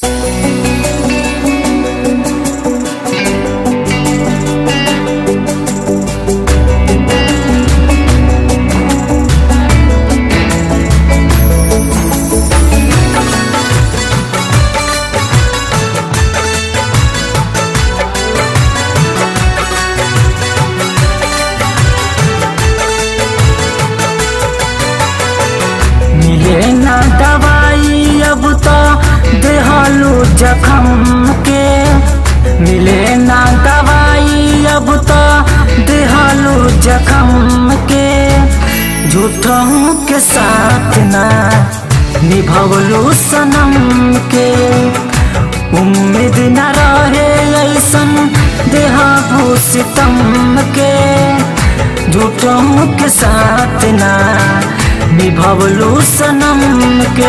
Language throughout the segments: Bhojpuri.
मिले ना दवाई अब तो देहलू जखम के मिले ना दवाई अब तो देहलू जखम के झूठों के साथ ना निभवलू सनम के उम्मीद न रहे ऐसन देहाबू सितम के झूठों के साथ ना निभवलू सनम के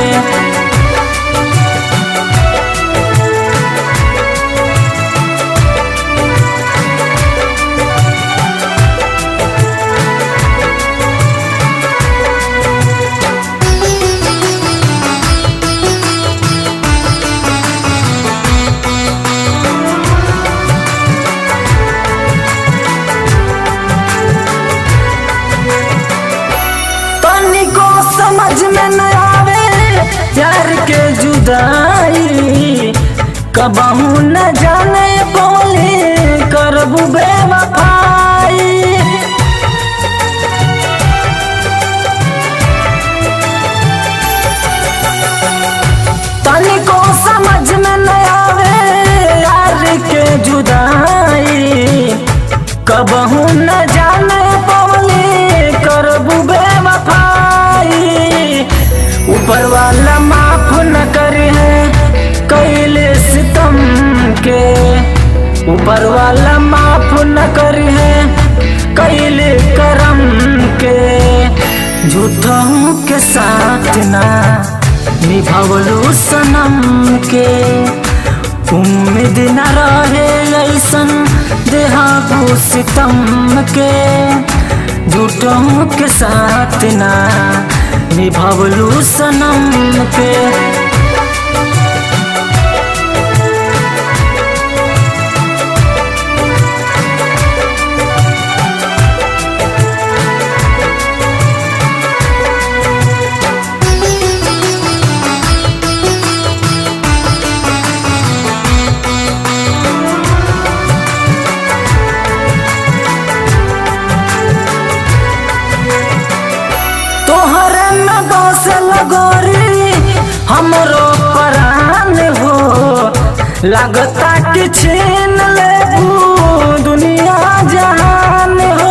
तनिको समझ में न आवे प्यार के जुदाई कबहू न जाने बोले करबू बेवफाई तनिको समझ में न आवे यार के जुदाई कबहू न जाने पवली करबू बेवफाई ऊपर वाला माफ न करे कैले सितम के ऊपर वाला माफ न करे कैले करम के झूठों के साथ ना निभवलू सनम के उम्मीद न रहे ऐसन देहाबू सितम के झूठों के साथ ना निभवलू सनम के तोहरे में बस लगोरी हमरो परान हो लगता कि छीन लेबू दुनिया जहान हो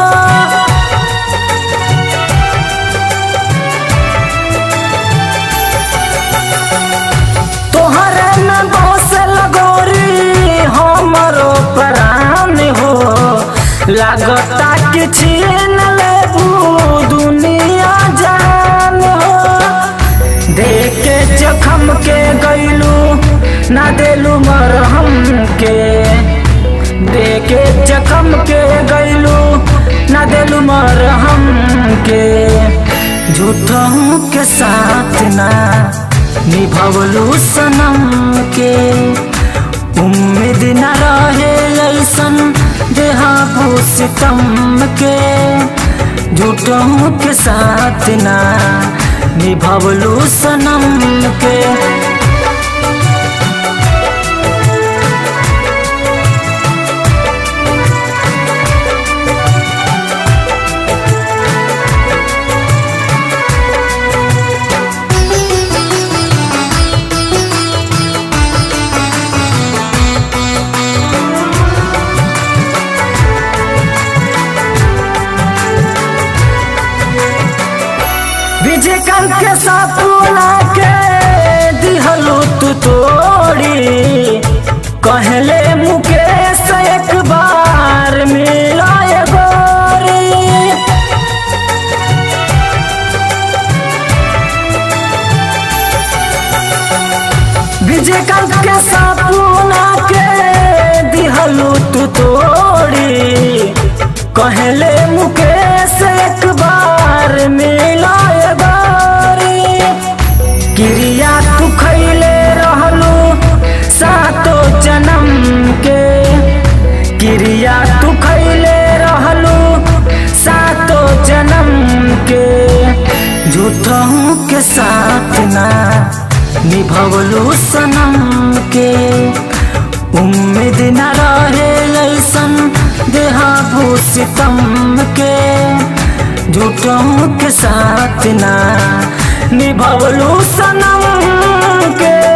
तोहरे में बस लगोरी हमरो परान हो लगता कि छीन लेबू दुनिया जान हो देखे जखम के गैलू ना देलू मरहम के देखे जखम के गैलू ना देलू मरहम के झूठों के साथ ना निभवलू सनम के उम्मीद न रहे ऐसन देहाबू सितम के झूठों के साथ ना निभवलू सनम के विजयकांत के सपना के दिहलू तू तोड़ी कहले मुकेश एक बार मिलाए गोरी विजयकांत के सपना के दिहलू तू तोड़ी कहले मुकेश एक बार मिलाए बारी क्रिया तू खैले रहलू निभवलू सनम के उम्मीद न रहे ऐसन देहाबू सितम के झूठों के साथ ना निभवलू सनम के